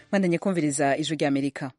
mwandanye kumviriza ijwi ry'amerika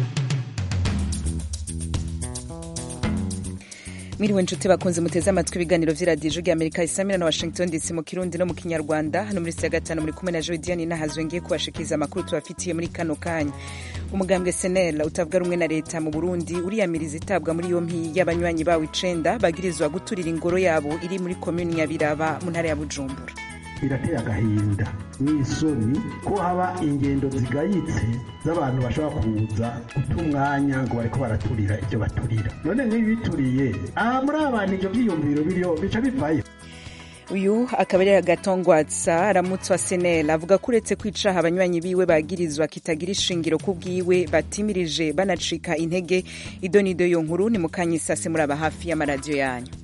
mwiriwe nshuti bakunze muteze amatwi ibiganiro vy'iradiyo ijwi ry'amerika isamira na washington dc mu kirundi no mu kinyarwanda hano muri ya gatanu muri kumwe na jodiane nahazwe ngiye kubashikiriza amakuru tubafitiye muri kano kanya umugambwe senel utavuga rumwe na leta mu burundi uriyamiriza itabwa muri yompi y'abanywanyi bawo icenda bagirizwa guturira ingoro yabo iri muri komuni ya biraba mu ntara ya bujumbura birateye agahinda n'isoni ko haba ingendo zigayitse z'abantu bashobora kuza guta umwanya ngo bariko baraturira ibyo baturira none nk'ibituriye aha muri abantu ivyo vyiyumviro biriho bica bivayo uyu akaba ari agatongwatsa aramutse wa senel avuga ko uretse kwicaha abanywanyi biwe bagirizwa kitagira ishingiro ku bwiwe batimirije banacika intege idonido yo nkuru ni mukanyisase muri aba hafi y'amaradiyo yanyu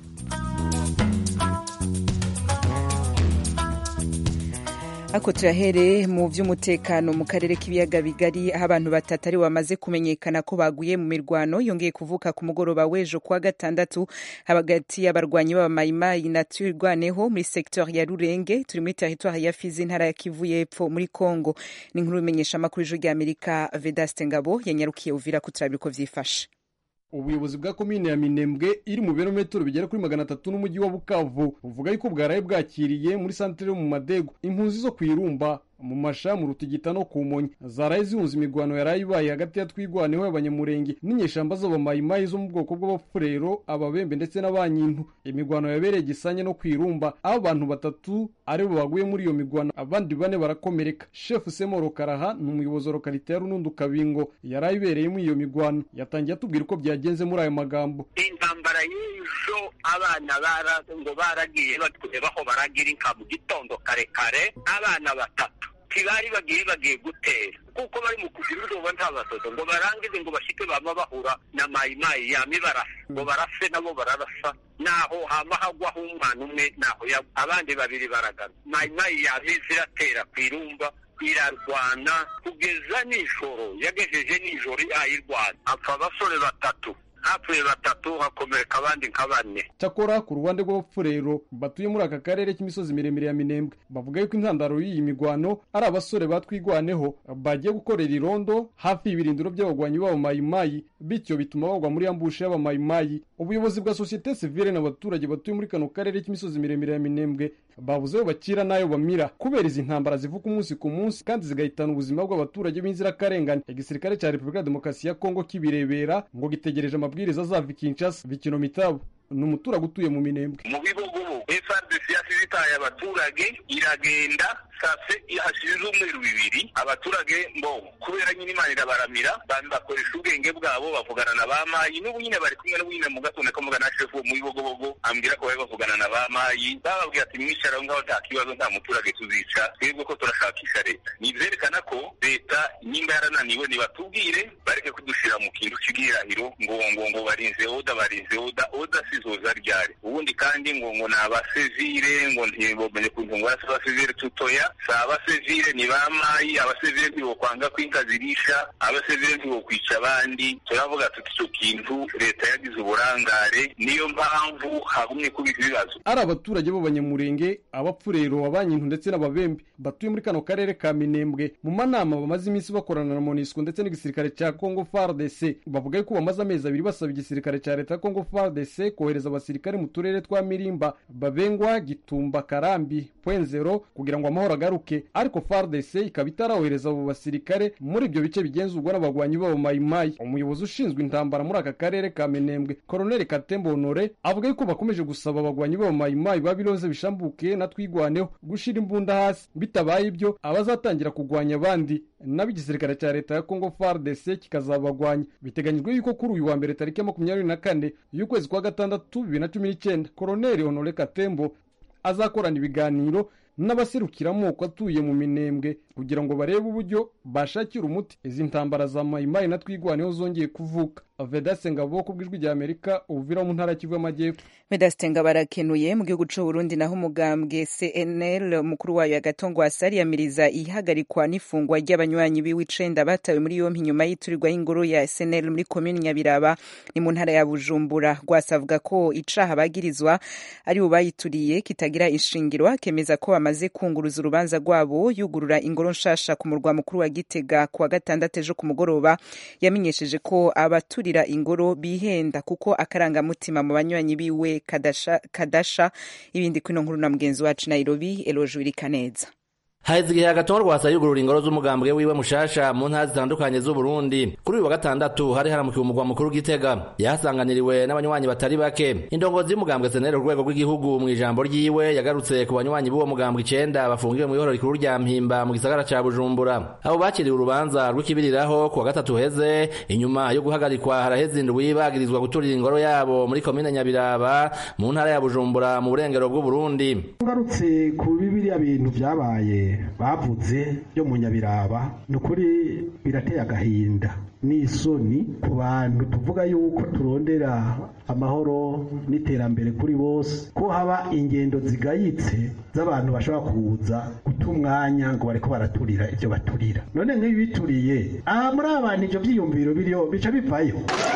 ako turahere mu vy'umutekano mu karere k'ibiyaga bigari aho abantu batatu ari bamaze kumenyekana ko baguye mu mirwano yongeye kuvuka ku mugoroba w'ejo kuwa gatandatu hagati y'abarwanyi b'abamayimayi na twirwaneho muri sektori ya rurenge turi muri teritwari ya fizi intara ya kivu y'epfo muri congo ni inkuru bimenyesha amakuru ijwi ry'amerika vedaste ngabo yanyarukiye uvira ko turabira uko vyifashe ubuyobozi bwa komine ya minembwe iri mu birometero bigera kuri magana atatu n'umujyi wa bukavu buvuga yuko bwaraye bwakiriye muri santere yo mu madego impunzi zo ku irumba mu masha mu rutigita no ku monyi zaraye zihunze imigwano yaraye ibaye hagati ya twigwaneho y'abanyamurenge n'inyeshamba z'abamayimayi zo mu bwoko bw'abafurero ababembe ndetse n'abanyintu imigwano yabereye gisanye no ku irumba aho abantu batatu aribo baguye muri iyo migwano abandi bane barakomereka shefu semoro karaha ni umuyobozi wa lokalite ya runundu kabingo yaraye ibereyemo iyo migwano yatangiye atubwira uko byagenze muri ayo magambo intambara y'ejo abana bara ngo baragiye batwebaho baragira inka mu gitondo kare kare abana batatu ntibari bagiye bagiye gutera kuko bari mu kugira ubwoba nta basozo ngo barangize ngo bashike bama bahura na mayimayi yame barasa ngo barase nabo bararasa naho hama hagwaho umwana umwe naho abandi babiri baragana mayimayi yame ziratera ku irumba irarwana kugeza nijoro yagejeje nijoro yayirwana apfa abasore batatu hapfuye batatu hakomereka abandi nka bane cyakora ku ruhande rw'abapfurero batuye muri aka karere k'imisozi miremire ya minembwe bavuga yuko intandaro y'iyi migwano ari abasore batwigwaneho bagiye gukorera irondo hafi y'ibirindiro by'abagwanyi b'abamayimayi bityo bituma bagwa muri ambushe y'abamayimayi ubuyobozi bwa sosiyete sivile n'abaturage batuye muri kano karere k'imisozi miremire ya minembwe babuze ayo bakira n'ayo bamira kubera izi ntambara zivuka umunsi ku munsi kandi zigahitana ubuzima bw'abaturage b'inzirakarengane igisirikare cya repubulika ya demokarasi ya kongo kibirebera ngo gitegereje amabwiriza azava kinshasa bikino mitabo ni umuturage utuye mu minembwe mu bibogobo frdc yasize itaye abaturage iragenda sase hashize umweru bibiri abaturage ngo kubera nyine imana irabaramira bakoresha ubwenge bwabo bavugana na ba mayi n'ubu nyine bari kumwe n'ubu nyine mu gatondo kamugana na shefu mu bibogobogo ambwira ko bari bavugana na ba mayi bababwira ati mwisharaho ngaho nta kibazo nta muturage tuzica twebwe ko turashakisha leta ni ivyerekana ko leta nimba yarananiwe nibatubwire bareke kudushira mu kintu c'igihirahiro ngo ngo ngo barinze oda barinze oda oda sizoza ryari ubundi kandi ngo ngo ni abasivile ngo ntibamenye kuntu ngo arasa abasivile tutoya si abasivile ni ba mayi abasivile ntibokwanga kwinka zirisha abasivile ntibokwica abandi turavuga tuti ico kintu leta yagize uburangare niyo mpamvu hagumye kuba ibibazo ari abaturage b'abanyamurenge abapfurero abanyintu ndetse n'ababembe batuye muri kano karere ka minembwe mu manama bamaze iminsi bakorana na monisco ndetse n'igisirikare cya congo fardc bavuga yuko bamaze amezi abiri basaba igisirikare cya leta ya congo fardc kohereza abasirikare mu turere twa mirimba babengwa gitumba karambi pwenzero kugira ngo amahoro agaruke ariko fardc ikaba itarawohereza abo basirikare muri ibyo bice bigenzurwa n'abagwanyi b'abamayimayi umuyobozi ushinzwe intambara muri aka karere ka minembwe koroneli katembo honore avuga yuko bakomeje gusaba abagwanyi b'abamayimayi babiroze bishambuke na twigwaneho gushira imbunda hasi bitabaye ibyo abazatangira kugwanya abandi nabo igisirikare cya leta ya congo fardc kikazabagwanya biteganyijwe yuko kuri uyu wa mbere tariki ya makumyabiri na kane y'ukwezi kwa gatandatu bibiri na cumi n'icyenda koroneli honore katembo azakorana ibiganiro n'abaserukira amoko atuye mu minembwe kugira ngo barebe uburyo bashakira umuti izi ntambara za mayimayi na twigwaneho zongeye kuvuka vedase ngabo ku bw'ijwi rya amerika ubuvira mu ntara kivu y'amajyepfo vedase ngabo arakenuye mu gihugu c'u burundi naho umugambwe cnl mukuru wayo agatongo asariyamiriza ihagarikwa n'ifungwa ry'abanywanyi biwe icenda batawe muri yompi nyuma y'iturirwa y'ingoro ya cnl muri komini nyabiraba ni mu ntara ya bujumbura rwasa avuga ko icaha bagirizwa ari bo bayituriye kitagira ishingiro akemeza ko bamaze kunguruza urubanza rwabo yugurura ingoro ingoro nshasha ku murwa mukuru wa gitega ku wa gatandatu ejo ku mugoroba yamenyesheje ko abaturira ingoro bihenda kuko akarangamutima mu banywanyi biwe kadasha, kadasha ibindi kwino nkuru na mugenzi wacu nairobi eloje wirikaneza haheze igihe agatongo rwasa yugurura ingoro z'umugambwe wiwe mushasha mu ntara zitandukanye z'uburundi kuri uyu wa gatandatu hari haramukiwe umugwa mukuru gitega yahasanganiriwe n'abanywanyi batari bake indongozi y'umugambwe senere ku rwego rw'igihugu mu ijambo ryiwe yagarutse ku banywanyi b'uwo mugambwe icenda bafungiwe mu ihoro rikuru rya mpimba mu gisagara ca bujumbura abo bakiriwe urubanza rw'ikibiriraho ku wa gatatu heze inyuma yo guhagarikwa haraheze indwi bagirizwa guturira ingoro yabo muri komine nyabiraba mu ntara ya bujumbura mu burengero bw'uburundi ngarutse ku bibiriya bintu vyabaye bavuze byo mu nyabiraba ni ukuri birateye agahinda n'isoni ku bantu tuvuga yuko turondera amahoro n'iterambere kuri bose ko haba ingendo zigayitse z'abantu bashobora kuza guta umwanya ngo bareko baraturira ibyo baturira none nk'ibi bituriye aha muri abantu ibyo byiyumviro biriho bica bivayo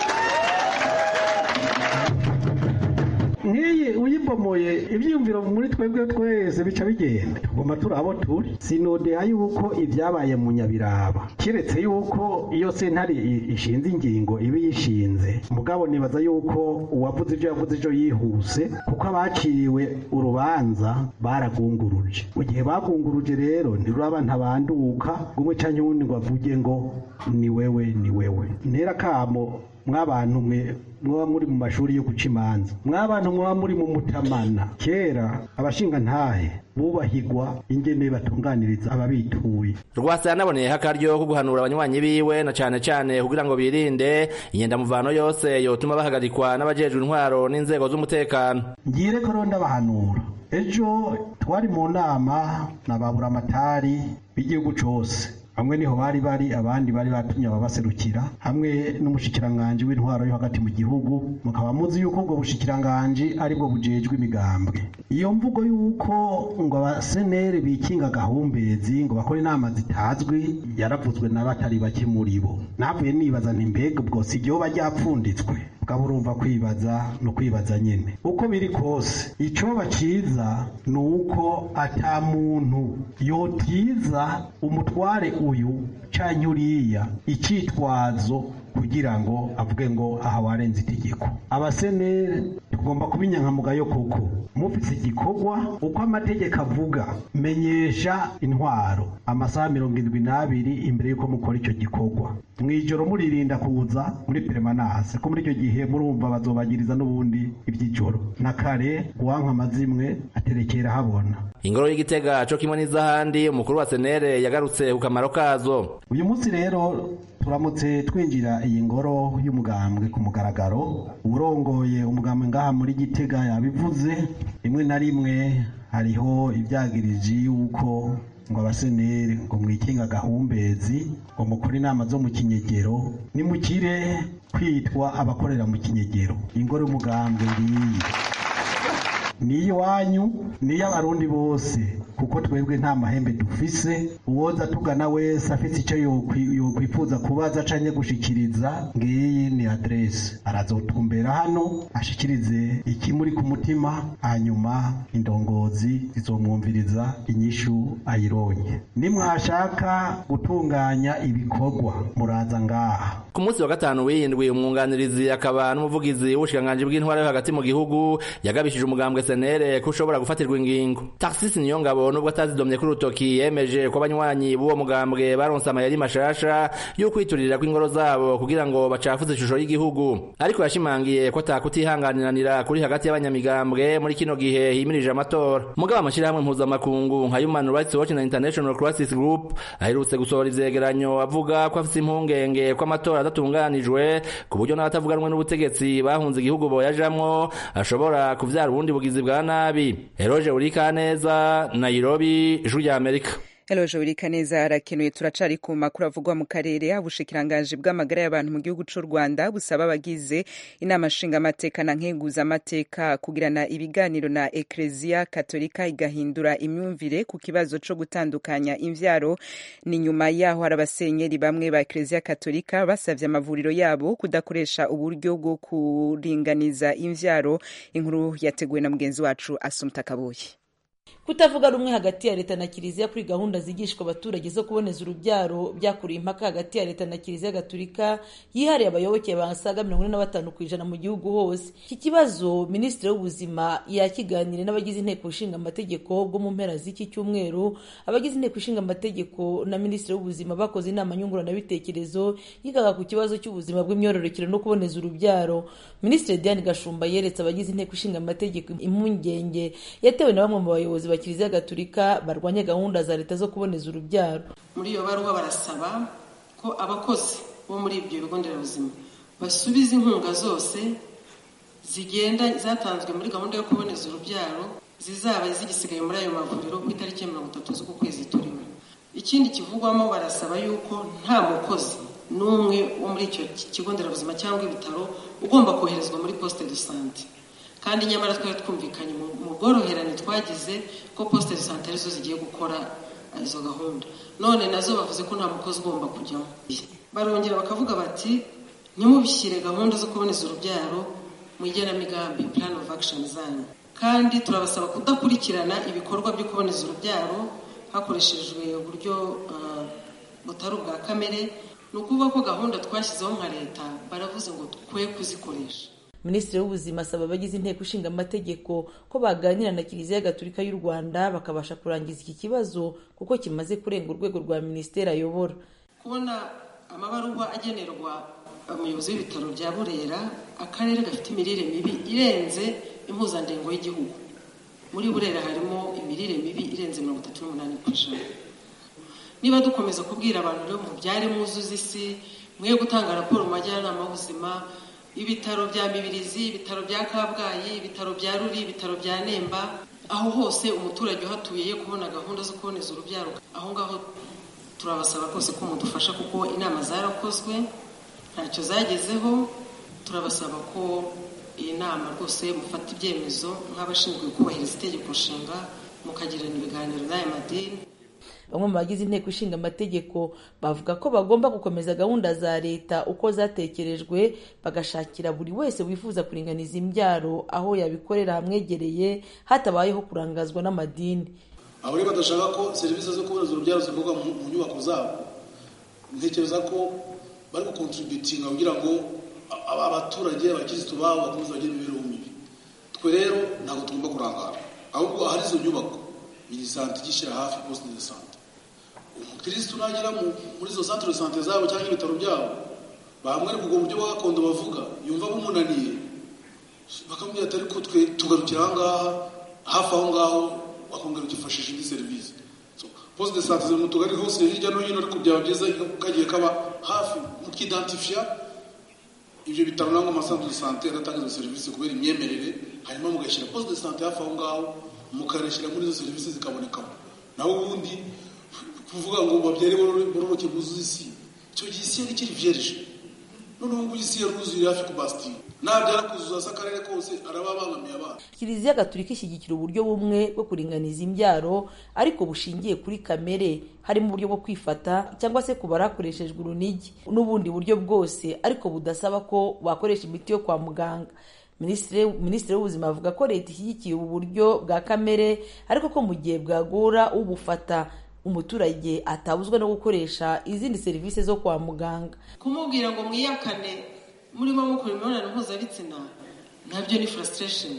nk'iyi uyibomoye ibyiyumviro muri twebwe twese bica bigenda tugomba turi abo turi sinodeha yuko ibyabaye mu nyabiraba keretse yuko iyo sentare ishinze ingingo iba yishinze mugabo nibaza yuko uwavuze ibyo yavuze ejo yihuse kuko abaciriwe urubanza baragunguruje mu gihe bagunguruje rero ntiruraba ntabanduka umwe cyangwa uwundi ngo avuge ngo ni wewe ni wewe ntera kamo mwabantu mwe mwaba muri mu mashuri yo guca imanza mwabantu mwaba muri mu mutamana kera abashinga ntahe bubahigwa ingene batunganiriza ababituye rwasa yanaboneyeho akaryo ko guhanura abanywanyi biwe na cane cane kugira ngo birinde inyendamuvano yose yotuma bahagarikwa n'abajejwe intwaro n'inzego z'umutekano ngire ko rero ndabahanura ejo twari mu nama na baburamatari b'igihugu cose bamwe niho bari bari abandi bari batumye ababaserukira hamwe n'umushikiranganji w'intwaro yo hagati mu gihugu mukaba muzi yuko ubwo bushikiranganji aribwo bujejwe imigambwe iyo mvugo yuko ngo abaseneri bikinga gahumbezi ngo bakore inama zitazwi yaravuzwe na batari bake muri bo navuye nibaza nti mbega ubwo si ryoba ryapfunditswe ukaba urumva kwibaza no kwibaza nyine uko biri kose icoba ciza ni uko ata muntu yotiza umutware uyu canke uriya icitwazo kugira ngo avuge ngo aha warenze itegeko abaseneri tugomba kuba inyankamugayo koko mufise igikorwa uko amategeko avuga menyesha intwaro amasaha mirongo indwi n'abiri imbere y'uko mukora icyo gikorwa mu ijoro muririnda kuza muri peremanase ko muri icyo gihe murumva bazobagiriza n'ubundi iby'ijoro na kare uwanka amazimwe aterekera habona ingoro y'igitega co kimwe n'izahandi umukuru wa senere yagarutse ku kamaro kazo uyu munsi rero turamutse twinjira iyi ngoro y'umugambwe ku mugaragaro urongoye umugambwe ngaha muri gitega yabivuze rimwe na rimwe hariho ibyagiriji yuko ngo abaseneri ngo mwikinga gahumbezi ngo mukore inama zo mu kinyegero nimukire kwitwa abakorera mu kinyegero ingoro y'umugambwe ngiyi ni iwanyu ni iy'abarundi bose kuko twebwe nta mahembe dufise uwoza tugana wese afite icyo yokwifuza kubaza canke gushikiriza ngiyi ni adresse arazotumbera hano ashikirize ikimuri ku mutima hanyuma indongozi zizomwumviriza inyishu ayironye nimwashaka gutunganya ibikorwa muraza ngaha ku munsi wa gatanu w'iyindwi umwunganirizi akaba n'umuvugizi w'ubushikiranganji bw'intwara yo hagati mu gihugu yagabishije umugambwe senere ko ushobora gufatirwa ingingo taxis niyo ngabo nubwo atazidomye kuri urutoki yemeje ko abanywanyi b'uwo mugambwe baronse amayeri mashasha yo kwiturira kw'ingoro zabo kugira ngo bacafuze ishusho y'igihugu ariko yashimangiye ko atakutihanganiranira kuri hagati y'abanyamigambwe muri kino gihe himirije amatora mugabo amashyirahamwe mpuzamakungu nka human rights watch na international crisis group aherutse gusohora ivyegeranyo avuga ko afise impungenge ko amatora adatunganijwe ku buryo n'abatavuganwe n'ubutegetsi bahunze igihugu boyajamwo ashobora kuvyara ubundi bugizi bwa nabi eroje urikaneza nairobi ijwi rya amerika Eloje Urikaneza arakenuye turacari ku makuru avugwa mu karere ubushikiranganji bw'amagara y'abantu mu gihugu c'u Rwanda busaba abagize inama nshinga amateka na nkenguza amateka kugirana ibiganiro na Ecclesia Katolika igahindura imyumvire ku kibazo co gutandukanya imvyaro ni nyuma yaho hari abasenyeri bamwe ba Ecclesia Katolika basavye amavuriro yabo kudakoresha uburyo bwo kuringaniza imvyaro inkuru yateguwe na mugenzi wacu Asumta Kaboyi kutavuga rumwe hagati ya leta na kiliziya kuri gahunda zigishwa abaturage zo kuboneza urubyaro byakuriye impaka hagati ya leta na kiliziya gatulika yihariye abayoboke basaga mirongo ine na batanu ku ijana mu gihugu hose iki kibazo minisitiri w'ubuzima yakiganiriye n'abagize inteko ishinga amategeko bwo mu mpera z'iki cyumweru abagize inteko ishinga amategeko na minisitiri w'ubuzima bakoze inama nyunguranabitekerezo yigaga ku kibazo cy'ubuzima bw'imyororokere no kuboneza urubyaro minisitiri diane gashumba yeretse abagize inteko ishinga amategeko impungenge yatewe na bamwe mu bayobozi ba kiliziya gatulika barwanya gahunda za leta zo kuboneza urubyaro muri iyo baruwa barasaba ko abakozi bo muri ibyo bigo nderabuzima basubiza inkunga zose zigenda zatanzwe muri gahunda yo kuboneza urubyaro zizaba zigisigaye muri ayo mavuriro ku itariki ya mirongo itatu z'uku kwezi turimo ikindi kivugwamo barasaba yuko nta mukozi n'umwe wo muri icyo kigo nderabuzima cyangwa ibitaro ugomba koherezwa muri poste de sante kandi nyamara twari twumvikanye mu bworoherane twagize ko poste de sante arizo zigiye gukora izo gahunda none nazo bavuze ko nta mukozi ugomba kujyamo barongera bakavuga bati ntimubishyire gahunda zo kuboneza urubyaro mu igenamigambi plan of action zanyu kandi turabasaba kudakurikirana ibikorwa byo kuboneza urubyaro hakoreshejwe uburyo butari ubwa kamere ni ukuvuga ko gahunda twashyizeho nka leta baravuze ngo twe kuzikoresha minisitiri w'ubuzima asaba abagize inteko ishinga amategeko ko baganira na kiliziya gatulika y'u rwanda bakabasha kurangiza iki kibazo kuko kimaze kurenga urwego rwa minisiteri ayobora kubona amabaruwa agenerwa umuyobozi w'ibitaro bya burera akarere gafite imirire mibi irenze impuzandengo y'igihugu muri burera harimo imirire mibi irenze mirongo itatu n'umunani ku ijana niba dukomeza kubwira abantu rero mubyare mwuzuze isi mwe gutanga raporo mu majyanama y'ubuzima ibitaro bya mibirizi ibitaro bya kabgayi ibitaro bya ruri ibitaro bya nemba aho hose umuturage uhatuye ye kubona gahunda zo kuboneza urubyaro aho ngaho turabasaba rwose ko mudufasha kuko inama zarakozwe ntacyo zagezeho turabasaba ko iyi nama rwose mufata ibyemezo nk'abashinzwe kubahiriza itegeko nshinga mukagirana ibiganiro n'aya madini bamwe mu bagize inteko ishinga amategeko bavuga ko bagomba gukomeza gahunda za leta uko zatekerejwe bagashakira buri wese wifuza kuringaniza imbyaro aho yabikorera hamwegereye hatabayeho kurangazwa n'amadini abo rero badashaka ko serivisi zo kuboneza urubyaro zikorwa mu nyubako zabo ntekereza ko bari gukontributinga kugira ngo abaturage abakirisitu babo bakomeze bagire imibereho mibi twe rero ntabwo tugomba kurangara ahubwo ahari izo nyubako iyi sante igishyira hafi poste de sante umukirisitu nagera muri izo centre de sante zabo cyangwa ibitaro byabo bamwereka ubwo buryo bwa gakondo bavuga yumva bumunaniye bakamubwira ati ariko twe tugarukira aha ngaha hafi aho ngaho wakongera ukifashisha indi serivisi poste de sante ziri mu tugari hose hirya no hino ariko byaba byiza kagiye kaba hafi mukidantifiya ibyo bitaro nangwa amasantere de sante adatanga izo serivisi kubera imyemerere hanyuma mugashyira poste de sante hafi aho ngaho mukareshyira muri izo serivisi zikabonekamo naho ubundi kuvuga ngo babyare bororoke buzuze isi icyo gihe isi yari ikiri vierge noneho ngubu isi yaruzuye hafi ku basitiri nabyara kuzuza se akarere kose araba abangamiye abana kiliziya gatulika ishyigikira uburyo bumwe bwo kuringaniza imbyaro ariko bushingiye kuri kamere harimo uburyo bwo kwifata cyangwa se kubara hakoreshejwe urunigi n'ubundi buryo bwose ariko budasaba ko wakoresha imiti yo kwa muganga minisitiri w'ubuzima avuga ko leta ishyigikiye ubu buryo bwa kamere ariko ko mu gihe bwagora ubufata umuturage atabuzwa no gukoresha izindi serivisi zo kwa muganga kumubwira ngo mwiyakane murimo mukora imibonano mpuzabitsina nabyo ni frustration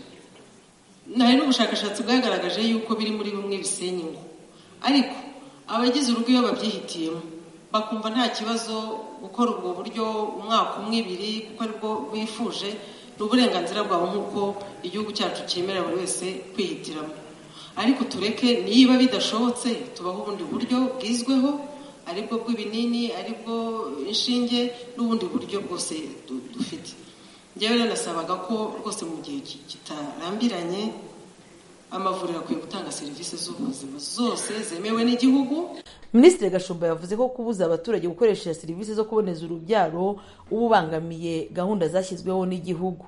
hari n'ubushakashatsi bwagaragaje yuko biri muri bimwe bisenya ingo ariko abagize urugo iyo babyihitiyemo bakumva nta kibazo gukora ubwo buryo umwaka umwe ibiri kuko aribwo bifuje ni uburenganzira bwabo nk'uko igihugu cyacu cyemerera buri wese kwihitiramo ariko tureke niba bidashobotse tubaho ubundi buryo bwizweho aribwo bw'ibinini aribwo inshinge n'ubundi buryo bwose dufite njyewe rero nasabaga ko rwose mu gihe kitarambiranye amavuriro akwiye gutanga serivisi z'ubuzima zose zemewe n'igihugu minisitiri gashumba yavuze ko kubuza abaturage gukoresha serivisi zo kuboneza urubyaro uba ubangamiye gahunda zashyizweho n'igihugu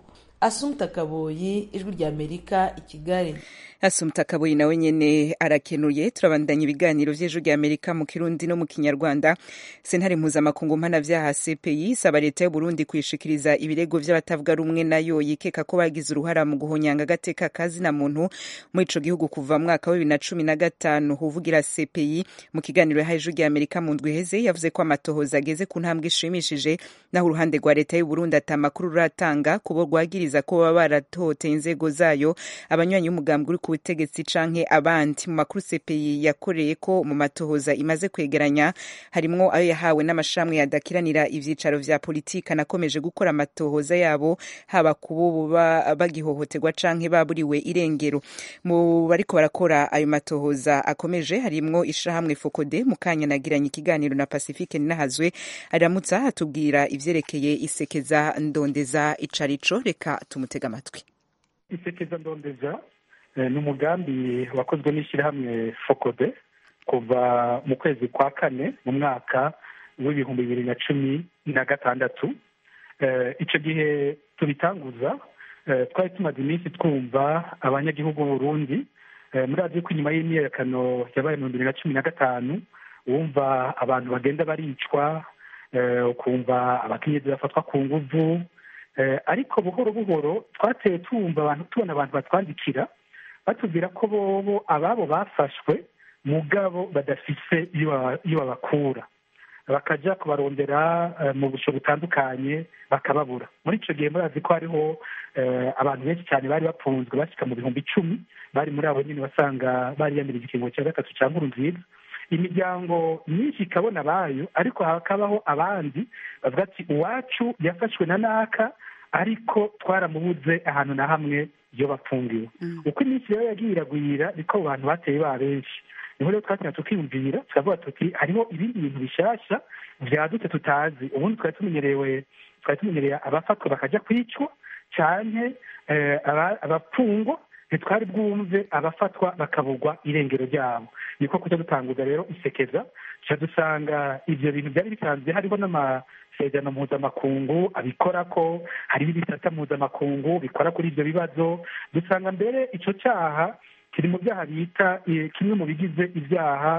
asumta kaboyi ijwi rya amerika i kigali asumta kaboyi nawe nyene arakenuye turabandanya ibiganiro vy'ejo rya amerika mu kirundi no mu kinyarwanda sentare mpuzamakungu mpanavyaha cpi isaba leta y'uburundi kwishikiriza ibirego vy'abatavuga rumwe nayo yikeka ko bagize uruhara mu guhonyanga agateka kazina muntu muri ico gihugu kuva mwaka wa bibiri na cumi na gatanu uvugira cpi mu kiganiro yahaye ijwi rya amerika mu ndwi iheze yavuze ko amatohoza ageze ku ntambwe ishimishije naho uruhande rwa leta y'uburundi ata makuru ruratanga kubo rwagiriza ko baba baratohoteye inzego zayo abanywanyi b'umugambi uri ku butegetsi canke abandi mu makuru CPI yakoreye ko mu matohoza imaze kwegeranya harimwo ayo yahawe n'amashramwe yadakiranira ivyicaro vya politika nakomeje gukora amatohoza yabo haba kubo bagihohoterwa canke baburiwe irengero mu bariko barakora ayo matohoza akomeje harimwo ishirahamwe Fokode mu kanya nagiranye ikiganiro na Pacifique Ninahazwe aramutsa atubwira ivyerekeye isekeza ndondeza icarico reka tumutega amatwi isekeza ndondeza ni umugambi wakozwe n'ishyirahamwe fokode kuva mu kwezi kwa kane mu mwaka w'ibihumbi bibiri na cumi na gatandatu icyo gihe tubitanguza twari tumaze iminsi twumva abanyagihugu b'uburundi muri radiyo ko inyuma y'imyiyerekano yabaye mu bibiri na cumi na gatanu wumva abantu bagenda baricwa ukumva abakenyezi bafatwa ku nguvu ariko buhoro buhoro twateye tumva abantu tubona abantu batwandikira batubwira ko bobo ababo bafashwe mugabo badafise iyo babakura bakajya kubarondera mu busho butandukanye bakababura muri icyo gihe murazi ko hariho abantu benshi cyane bari bafunzwe bashyika mu bihumbi icumi bari muri abo nyine basanga bariyamirije ikiringo cya gatatu cya nkuru nziza imiryango myinshi ikabona abayo ariko hakabaho abandi bavuga ati uwacu yafashwe na naka ariko twaramubuze ahantu na hamwe iyo bafungiwe uko iminsi rero yagiye iragwira niko abo bantu bateye ba benshi niho rero twatina tukiyumvira tukavuga tuti hariho ibindi bintu bishyashya byadutse tutazi ubundi twari tumenyerewe twari tumenyereye abafatwa bakajya kwicwa cyane abapfungwa ntitwari bwumve abafatwa bakabugwa irengero ryabo niko kujya dutanguza rero isekeza tuca dusanga ibyo bintu byari bisanzwe hariho n'amasezerano mpuzamakungu abikora ko hariho ibisata mpuzamakungu bikora kuri ibyo bibazo dusanga mbere icyo cyaha kiri mu byaha bita kimwe mu bigize ibyaha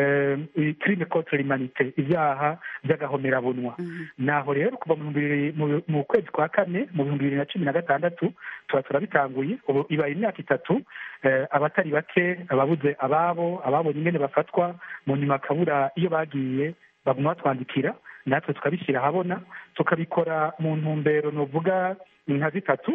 kirime contre l'humanité ibyaha by'agahomerabunwa naho rero kuva mu kwezi kwa kane mu bihumbi bibiri na cumi na gatandatu tuba turabitanguye ubu ibaye imyaka itatu abatari bake ababuze ababo ababonye ingene bafatwa mu nyuma akabura iyo bagiye baguma batwandikira natwe tukabishyira ahabona tukabikora mu ntumbero nuvuga nka zitatu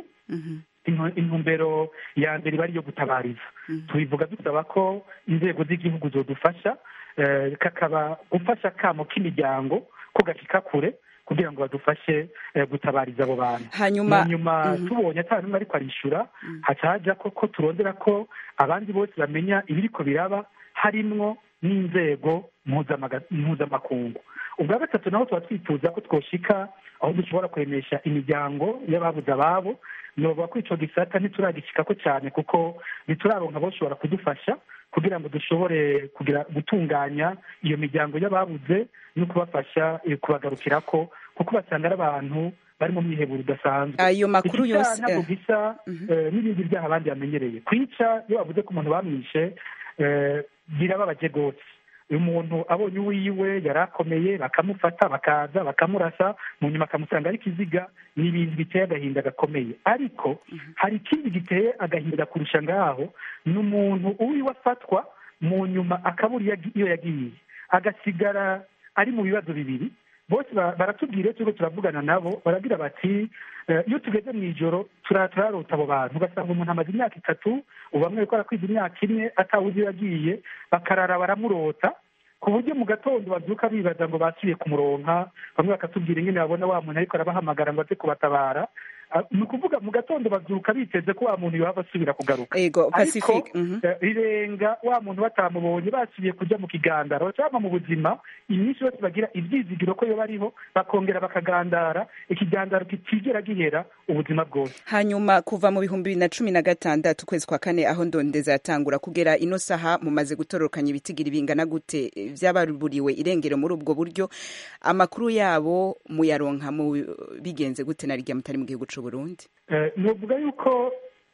intumbero ya mbere iba ari iyo gutabariza tubivuga dusaba ko inzego z'igihugu zodufasha kakaba gufasha akamo k'imiryango ko gashyika kure kugira ngo badufashe gutabariza abo bantu hanyuma nyuma tubonye atari n'umwe ariko arishyura haca hajya ko turondera ko abandi bose bamenya ibiriko biraba harimwo n'inzego mpuzamakungu ubwa gatatu naho tuba twifuza ko twoshika aho dushobora kuremesha imiryango y'ababuze ababo novuga ko ico gisata ntituragishyikako cyane kuko ntituraronka boshobora kudufasha kugira ngo dushobore kugira gutunganya iyo miryango y'ababuze no kubafasha kubagarukirako kuko basanga ari abantu bari mu mwiheburo udasanzwe ayo makuru yose ntabwo gisa n'ibindi byaha abandi bamenyereye kwica iyo bavuze ko umuntu bamwishe birababaje rwose uyu muntu abonye uwiwe yari akomeye bakamufata bakaza bakamurasa mu nyuma akamusanga ari ikiziga ni ibintu biteye agahinda gakomeye ariko hari ikindi giteye agahinda kurusha ngaho ni umuntu uwiwe afatwa mu nyuma akabura iyo yagiye agasigara ari mu bibazo bibiri bose baratubwira iyo turiko turavugana nabo baragira bati iyo tugeze mu ijoro turarota abo bantu ugasanga umuntu amaze imyaka itatu ubu bamwe bariko barakwiza imyaka imwe atawuzi iyo yagiye bakarara baramurota ku buryo mu gatondo babyuka bibaza ngo basubiye kumuronka bamwe bakatubwira ingene babona wa muntu ariko arabahamagara ngo aze kubatabara ni ukuvuga mu gatondo babyuka biteze ko wa muntu yohava asubira kugaruka ego ariko pacifique mhm. rirenga wa muntu batamubonye basubiye kujya mu kigandaro cyangwa mu buzima iminsi yose bagira ibyizigiro ko yo bariho bakongera bakagandara ikigandaro kitigera gihera ubuzima bwose hanyuma kuva mu bihumbi bibiri na cumi na gatandatu ukwezi kwa kane aho ndondeza yatangura kugera ino saha mumaze gutororokanya ibitigiri bingana gute vy'abaruburiwe irengero muri ubwo buryo amakuru yabo muyaronka mu bigenze gute na rya mutari mu gihugu c'uburundi c'uburundi novuga yuko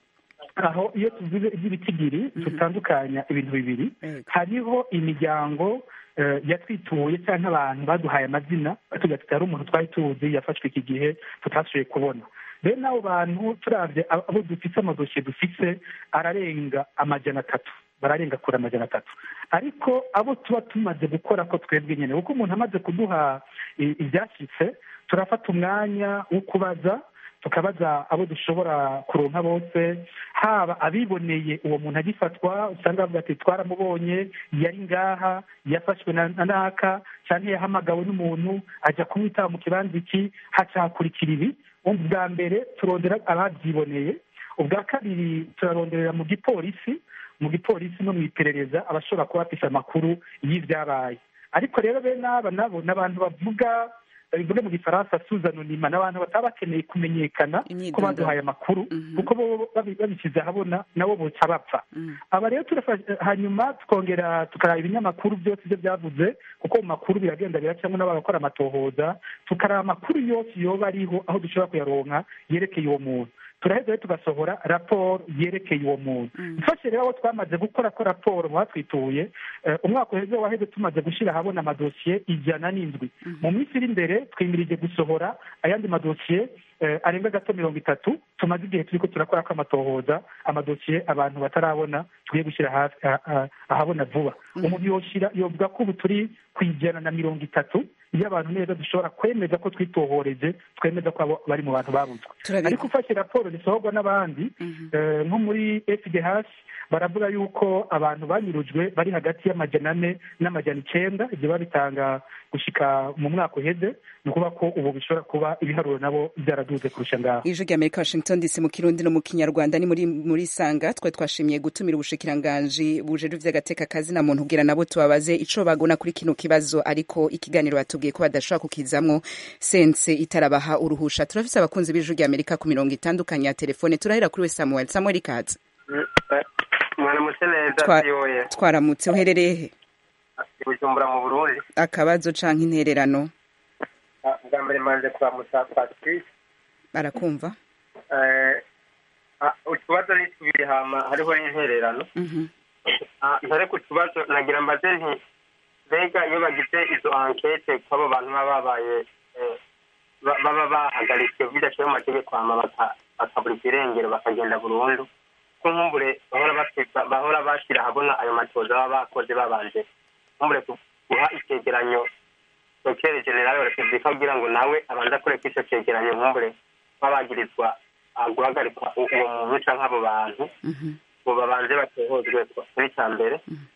aho iyo tuvuze iby'ibitigiri tutandukanya ibintu bibiri hariho imiryango yatwituye cyangwa abantu baduhaye amazina tugira tuti hari umuntu twari tuzi yafashwe iki gihe tutashoboye kubona bene abo bantu turabye abo dufite amadosiye dufite ararenga amajana atatu bararenga kure amajana atatu ariko abo tuba tumaze gukora ko twebwe nyine kuko umuntu amaze kuduha ibyashyitse turafata umwanya wo kubaza tukabaza abo dushobora kuronka bose haba abiboneye uwo muntu agifatwa usanga bavuga ati twaramubonye yari ngaha yafashwe na naka cyangwa yahamagawe n'umuntu ajya kumwitaba mu kibanza iki hacakurikira ibi ubwa mbere turondera ababyiboneye ubwa kabiri turaronderera mu gipolisi mu gipolisi no mu iperereza abashobora kuba bafite amakuru y'ibyabaye ariko rero bene aba nabo ni abantu bavuga bivuge mu gifaransa suzanonima ni abantu bataba bakeneye kumenyekana ko baduhaye amakuru kuko bo babishyize ahabona nabo boca bapfa aba rero hanyuma tukongera tukaraba ibinyamakuru byose ibyo byavuze kuko mu makuru biragenda biracamo n'abagakora amatohoza tukaraba amakuru yose yoba ariho aho dushobora kuyaronka yerekeye uwo muntu turaheza rero tugasohora raporo yerekeye uwo muntu mfashe rero abo twamaze gukora ko raporo mu batwituye umwaka uheze waheze tumaze gushyira ahabona amadosiye ijana n'indwi mu minsi iri imbere twimirije gusohora ayandi madosiye arenga gato mirongo itatu tumaze igihe turi ko turakora ko amatohoza amadosiye abantu batarabona tugiye gushyira ahabona vuba umuntu yoshyira yovuga ko ubu turi ku ijana na mirongo itatu iyo abantu neza dushobora kwemeza ko twitohoreje twemeza ko abo bari mu bantu babuzwe ariko ufashe raporo zisohorwa n'abandi nko muri fdh baravuga yuko abantu banyurujwe bari hagati y'amajana ane n'amajana icyenda ibyo babitanga gushyika mu mwaka uheze ni ukuvuga ko ubu bishobora kuba ibiharuro nabo byaraduze kurusha ngaho ijwi rya amerika washington dc mu kirundi no mu kinyarwanda ni muri muri sanga twe twashimiye gutumira ubushikiranganji bujejwe vy'agateka kazi na muntu kugira nabo tubabaze ico bagona kuri kino kibazo ariko ikiganiro batubwiye ko badashobora kukizamwo sense itarabaha uruhusha turafise abakunzi b'ijwi rya amerika ku mirongo itandukanye ya telefone turahera kuri we samuel samuel ikaze mwaramutse neza yoye twaramutse uherereye he bujumbura mu burundi akabazo canke intererano bwa mbere manje kuramutsa patrice barakumva utubazo ni tubiri hama hariho n'intererano ntare ku tubazo nagira mbaze nti mbega iyo bagize izo ankete kw'abo bantu baba babaye baba bahagaritswe bidashoye mu mategeko hama bakaburika irengero bakagenda burundu ko nkumbure bahora bashyira ahabona ayo matoza baba bakoze babanje nkumbure guha icyegeranyo dokere generale wa repubulika kugira ngo nawe abanze akoreko icyo cyegeranyo nkumbure babagirizwa guhagarikwa uwo muntu cyangwa abo bantu ngo babanze batohozwe kuri cya mbere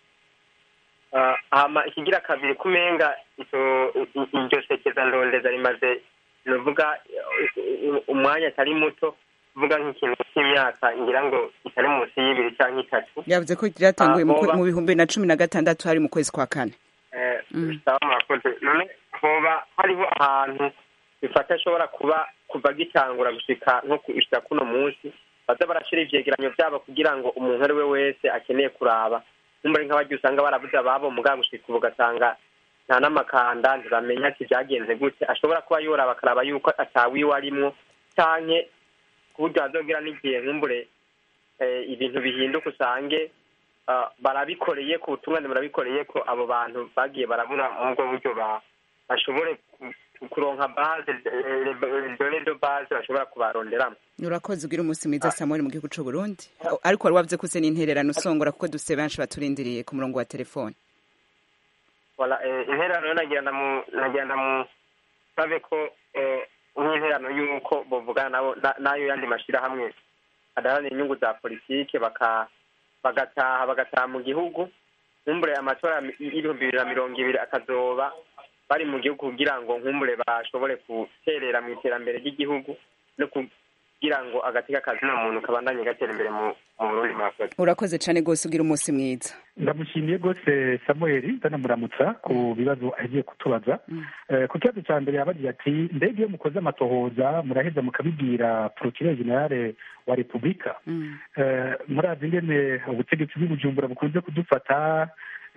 hama ikigira kabiri kumenga iryo sekeza ndondeza rimaze nuvuga umwanya atari muto kuvuga nk'ikintu cy'imyaka ngira ngo itari munsi y'ibiri cyangwa itatu yavuze ko ryatanguye mu bihumbi na cumi na gatandatu hari mu kwezi kwa kane bisaba murakoze none hoba hariho ahantu bifata ashobora kuba kuva gitangura gushika nko gushika kuno munsi baza barashira ivyegeranyo vyabo kugira ngo umuntu ari we wese akeneye kuraba nkumbure nk'abarya usanga barabuze ababo mugabo gushika ubu ugasanga nta n'amakanda ntibamenya ati vyagenze gute ashobora kuba yoraba akaraba yuko atawiwe arimwo canke ku buryo hazogira n'igihe nkumbure ibintu bihinduka usange barabikoreye ku butungane barabikoreye ko abo bantu bagiye barabura mu bwo buryo bashobore kuronka base dore do base bashobora kubaronderamo urakoze ugira umunsi mwiza samuel mu gihugu c'uburundi ariko wari wavuze ko use n'intererano usongora kuko dufise benshi baturindiriye ku murongo wa telefone intererano nagenda mu nagenda mu sabe ko nk'interano y'uko bavugana nabo n'ayo yandi mashyirahamwe adaharanira inyungu za politike bagataha bagataha mu gihugu nkumbure amatora y'ibihumbi bibiri na mirongo ibiri akazoba bari mu gihugu kugira ngo nkumbure bashobore guterera mu iterambere ry'igihugu no kugira ngo agateka kazina muntu kabandanye gatera imbere mu burundi murakoze urakoze cyane rwose ugira umunsi mwiza ndamushimiye rwose samuel ndanamuramutsa ku bibazo agiye kutubaza ku kibazo cya mbere yabagira ati mbega iyo mukoze amatohoza muraheza mukabibwira porokirere generale wa repubulika murazi ingene ubutegetsi bw'ubujumbura bukunze kudufata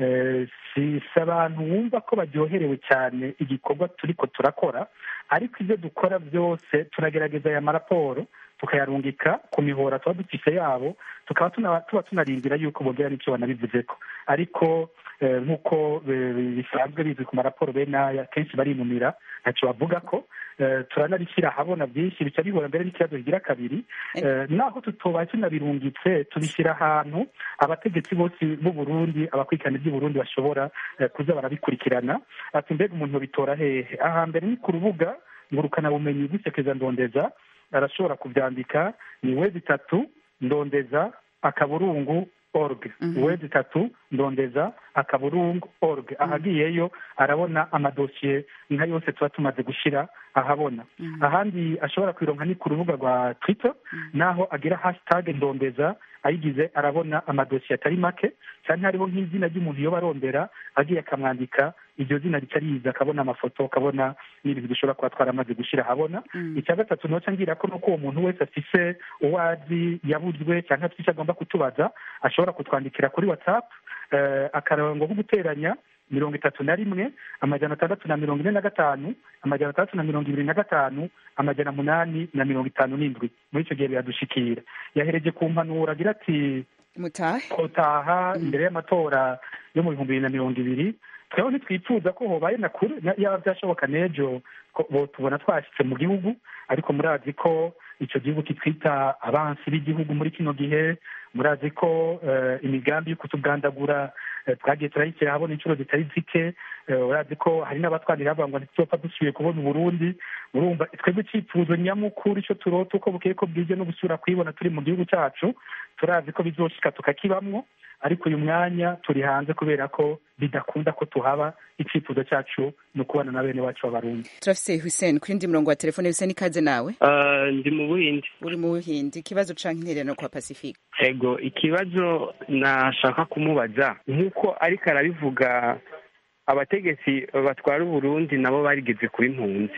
si abantu wumva ko baryoherewe cyane igikorwa turiko turakora ariko ibyo dukora byose turagerageza aya maraporo tukayarungika ku mihora tuba dufise yabo tukaba tuba tunarindira yuko bongera n'icyo banabivuzeko ariko nk'uko bisanzwe bizwi ku maraporo bene aya kenshi barinumira ntacyo bavuga ko turanabishyira ahabona byinshi bica bihura mbere n'ikibazo kigira kabiri naho tutoba tunabirungitse tubishyira ahantu abategetsi bose b'u Burundi abakurikirana iby'u Burundi bashobora kuza barabikurikirana ati mbega umuntu bitora hehe ahambere ni ku rubuga ngurukanabumenyi bw'isekeza ndondeza arashobora kubyandika ni wezi itatu ndondeza akaburungu org wezi itatu ndondeza akaburungu org ahagiyeyo arabona amadosiye nka yose tuba tumaze gushyira ahabona ahandi ashobora kwironka ni ku rubuga rwa twitter naho agira hashtag ndondeza ayigize arabona amadosiye atari make cyane hariho nk'izina ry'umuntu iyo barondera agiye akamwandika iryo zina rica riza akabona amafoto akabona n'ibintu dushobora kuba twaramaze gushyira ahabona icya gatatu noca ngira ko nuko uwo muntu wese afise uwo azi yabuzwe cyangwa afite icyo agomba kutubaza ashobora kutwandikira kuri whatsapp akarango ko guteranya mirongo itatu na rimwe amajana atandatu na mirongo ine na gatanu amajana atandatu na mirongo ibiri na gatanu amajana munani na mirongo itanu n'indwi muri icyo gihe biradushikira yahereje ku mpanuro agira ati mutahe kotaha imbere y'amatora yo mu bihumbi bibiri na mirongo ibiri tweho ntitwifuza ko hobaye na kure yaba byashoboka n'ejo tubona twashyitse mu gihugu ariko murazi ko icyo gihugu kitwita abansi b'igihugu muri kino gihe murazi ko imigambi yo kutugandagura twagiye turayishyira habona inshuro zitari zike urazi ko hari n'abatwanira bavuga ngo ntituzopfa dusubiye kubona uburundi urumva twebwe icyifuzo nyamukuru icyo turota uko bukeye ko bwije no gusubira kuyibona turi mu gihugu cyacu turazi ko bizoshika tukakibamwo ariko uyu mwanya turi hanze kubera ko bidakunda ko tuhaba icyifuzo cyacu ni ukubana na bene wacu b'abarundi turafise hussein ku yindi murongo wa telefone hussein ikaze nawe ndi mu buhindi uri mu buhindi ikibazo canke intererano kwa pacifique ego ikibazo nashaka kumubaza nk'uko ariko arabivuga abategetsi batwara uburundi nabo barigeze kuba impunzi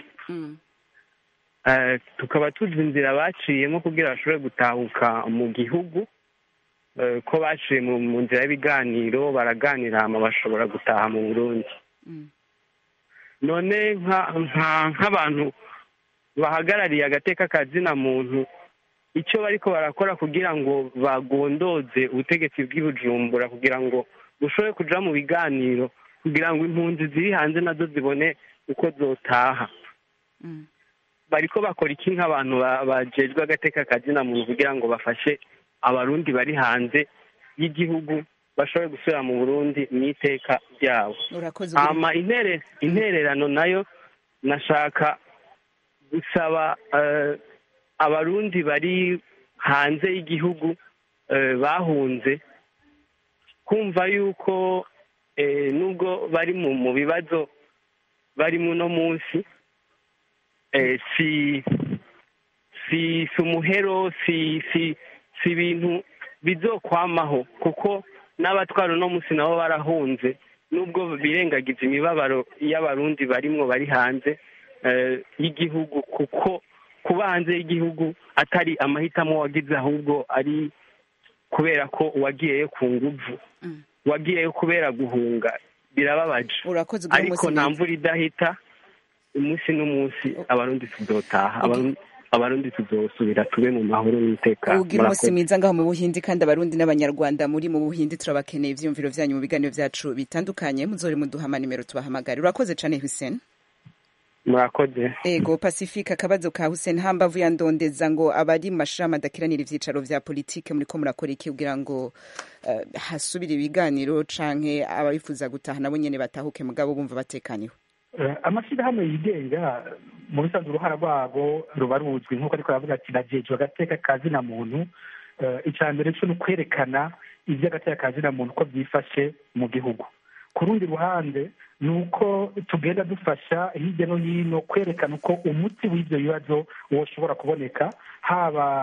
tukaba tuzi inzira baciyemo kugira bashobore gutahuka mu gihugu ko baciye mu nzira y'ibiganiro baraganira hama bashobora gutaha mu burundi none nk'abantu bahagarariye agateka kazina muntu icyo bariko barakora kugira ngo bagondoze ubutegetsi bw'ibujumbura kugira ngo bushobore kuja mu biganiro kugira ngo impunzi ziri hanze nazo zibone uko zotaha bariko bakora iki nk'abantu bajejwe agateka kazina muntu kugira ngo bafashe abarundi bari hanze y'igihugu bashobore gusubira mu burundi mu iteka ryabo hama intererano nayo nashaka gusaba abarundi bari hanze y'igihugu bahunze kumva yuko nubwo bari mu bibazo barimo uno munsi si si umuhero si si si ibintu bizokwamaho kuko n'abatwara uno munsi nabo barahunze nubwo birengagiza imibabaro y'abarundi barimwo bari hanze y'igihugu kuko kuba hanze y'igihugu atari amahitamo wagize ahubwo ari kubera ko wagiyeyo ku nguvu wagiyeyo kubera guhunga birababaje ariko nta mvura idahita umunsi n'umunsi abarundi tuzotaha abarundi tuzosubira tube mu mahoro n'umutekano ugira umunsi mwiza ngaho mu buhindi kandi abarundi n'abanyarwanda muri mu buhindi turabakeneye ivyiyumviro vyanyu mu biganiro vyacu bitandukanye muzore muduha amanimero tubahamagare urakoze cane hussein murakoze ego pacifique akabazo ka hussein hambavu ya ndondeza ngo abari mu mashirahamwe adakiranira ivyicaro vya politike muriko murakora iki kugira ngo uh, hasubire ibiganiro canke ababifuza gutaha nabo nyene batahuke mugabo bumva batekaniwe amashyirahamwe yigenga mu bisanzwe uruhara rwabo ruba ruzwi nk'uko ariko aravuga ati nagejwe agateka ka zina muntu icya mbere cyo ni ukwerekana iby'agateka ka zina muntu uko byifashe mu gihugu ku rundi ruhande ni uko tugenda dufasha hirya no hino kwerekana uko umuti w'ibyo bibazo woshobora kuboneka haba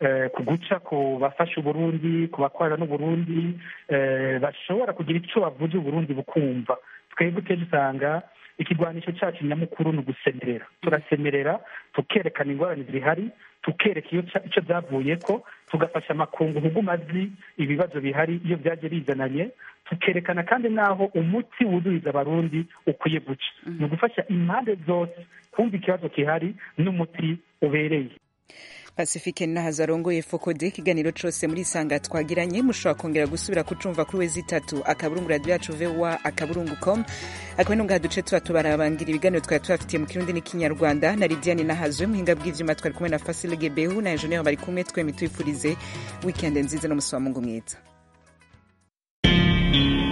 ku guca ku bafasha uburundi ku bakorera n'uburundi bashobora kugira icyo bavuze uburundi bukumva twebwe kenshi usanga ikigwanisho cyacu nyamukuru ni ugusemerera turasemerera tukerekana ingorane zihari tukereka icyo byavuye ko tugafasha amakungu huguma azi ibibazo bihari iyo byaje bizananye tukerekana kandi n'aho umuti wuzuriza abarundi ukwiye guca ni ugufasha impande zose kumva ikibazo gihari n'umuti ubereye pacifique nahazo arongoye fokode ikiganiro cose muri isanga twagiranye mushobora kongera gusubira kucumva kuri wezi itatu akaburungu radio yacu voa akaburungu com akaba nungaha duce tuba tubarabangira ibiganiro twari tubafitiye mu kirundi n'ikinyarwanda na lidiane nahazo muhinga bw'ivyuma twari kumwe na fasile gebehu na enjeniyeri bari kumwe twembi twifurize wikende nziza n'umusi wa mungu mwiza